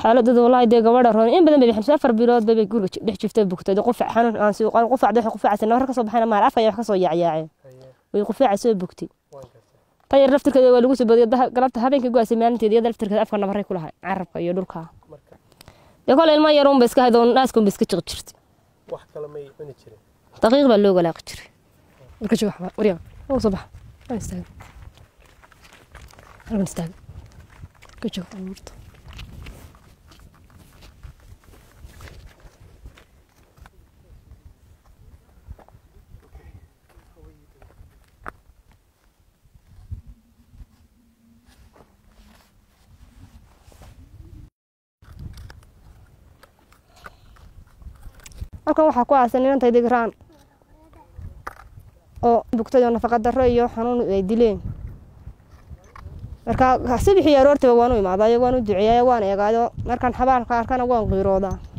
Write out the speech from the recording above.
xaaladooda wallaahi dee gabadha roon in badan bay bixin afar bilood bay guriga dhex jiftay bugtay qufac xanuun aan sii qaan qufacda waxay qufacaysa nabar ka soo baxayna maar afka wax ka soo yaacyaaceen way qufacay soo bugtay tayar laftirkeeda waa lagu soo badiyay galabta habeenkii go'aysay maalinteeda iyada laftirkeeda afka nabaray ku lahay carabka iyo dhulka dee kole ilma yar unba iska hayd oo naaska unba iska jiqi jirtay wax kale may cuni jirin daqiiq baa loo walaaqi jiray marka joog waxba waryaa oo soo baxa aan istaaga halkan istaaga ka joog amuurta halkan waxaa ku aasan inantay digraan oo bugtay oo nafaqa darro iyo xanuun ay dileen marka subixii aroortiba waan u imaadayo waan u duceeyayo waan eegaayo markaan xabaalka arkana waan qiiroodaa